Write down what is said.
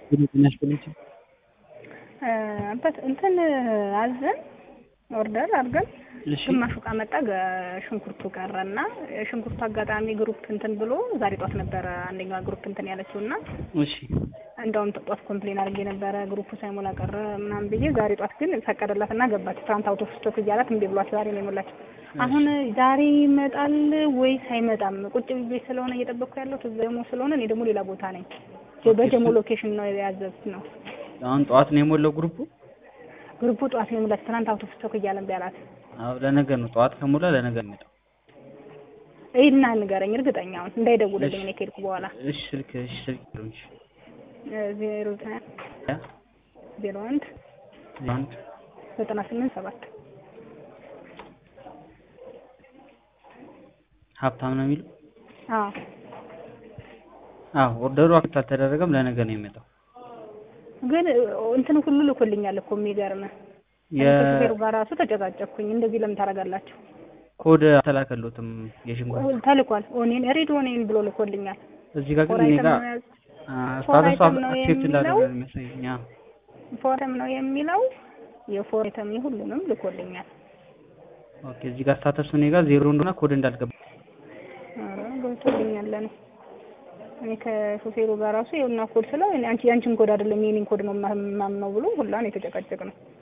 አባት እንትን አዘን ኦርደር አድርገን እሺ ግማሹ ዕቃ መጣ፣ ገ- ሽንኩርቱ ቀረና ሽንኩርቱ አጋጣሚ ግሩፕ እንትን ብሎ ዛሬ ጧት ነበረ አንደኛዋ ግሩፕ እንትን ያለችው እና እሺ እንደውም ጧት ኮምፕሌን አድርጌ ነበረ ግሩፑ ሳይሞላ ቀረ ምናምን ብዬ ዛሬ ጧት ግን ፈቀደላት እና ገባች። ትናንት አውቶ ስቶክ እያላት እምቢ ብሏት ዛሬ ነው የሞላችው። አሁን ዛሬ ይመጣል ወይስ አይመጣም? ቁጭ ብዬ ስለሆነ እየጠበቅኩ ያለው ደግሞ ስለሆነ እኔ ደግሞ ሌላ ቦታ ነኝ። በጀሞ ሎኬሽን ነው ያዘዝኩት ነው አሁን ጠዋት ነው የሞላው ግሩፑ። ግሩፑ ጠዋት ነው የሞላችው። ትናንት አውቶ ስቶክ እያለ እምቢ አላት። አዎ ለነገ ነው ጠዋት ከሞላ ለነገ ነው የሚመጣው። ይሄና ንገረኝ እርግጠኛ አሁን እንዳይደውልልኝ እኔ ከሄድኩ በኋላ እሺ ስልክ እሺ ስልክ ይሉኝ እሺ ዜሮ ዘጠኝ ያ ዜሮ አንድ አንድ ዘጠና ስምንት ሰባት ሀብታም ነው የሚለው። አዎ አዎ ኦርደሩ አክት አልተደረገም ለነገ ነው የሚመጣው። ግን እንትን ሁሉ ልኮልኛል እኮ የሚገርምህ ከሹፌሩ ጋር ራሱ ተጨቃጨኩኝ። እንደዚህ ለምን ታደርጋላችሁ? የኮድ አልተላከሎትም የሽንኩርት ተልኳል። ኦኔን ሬድ ኦኔን ብሎ ልኮልኛል። እዚህ ጋር ግን ፎር እኔ አይተም ጋር ነው ያዝ- ስታተስ አይተም ነው አክሴፕት እንዳደረገ የሚለው? ነው የሚያሳየኝ። አዎ ፎረም ነው የሚለው የፎር አይተም ሁሉንም ልኮልኛል። ኦኬ እዚህ ጋር ስታተሱ እኔ ጋር ዜሮ እንደሆነ ኮድ እንዳልገባ ኧረ ገብቶልኛል። እኔ እኔ ከሾፌሩ ጋር ራሱ ይኸውና ኮድ ስለው እኔ አንቺ ያንቺን ኮድ አይደለም የኔን ኮድ ነው የማምነው ብሎ ሁላ ነው የተጨቃጨቅ ነው።